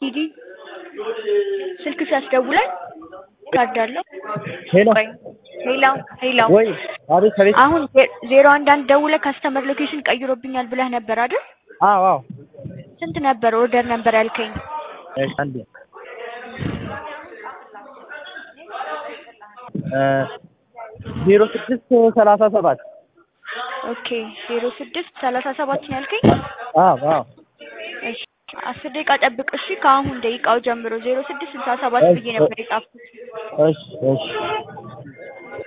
ዲዲ ስልክ ሲያስደውለን ካርድ አለው። ሄሎ ቆይ ሄሎ ሄሎ ወይ አቤት አቤት አሁን ዜ- ዜሮ አንድ አንድ ደውለህ ካስተመር ሎኬሽን ቀይሮብኛል ብለህ ነበር አይደል? አዎ አዎ ስንት ነበር ኦርደር ነበር ያልከኝ? እሺ አንዴ እ ዜሮ ስድስት ሰላሳ ሰባት ኦኬ ዜሮ ስድስት ሰላሳ ሰባት ነው ያልከኝ? አዎ አዎ እሺ አስር ደቂቃ ጠብቅ እሺ። ከአሁን ደቂቃው ጀምሮ ዜሮ ስድስት ስልሳ ሰባት ብዬ ነበር የጻፍኩት። እሺ እሺ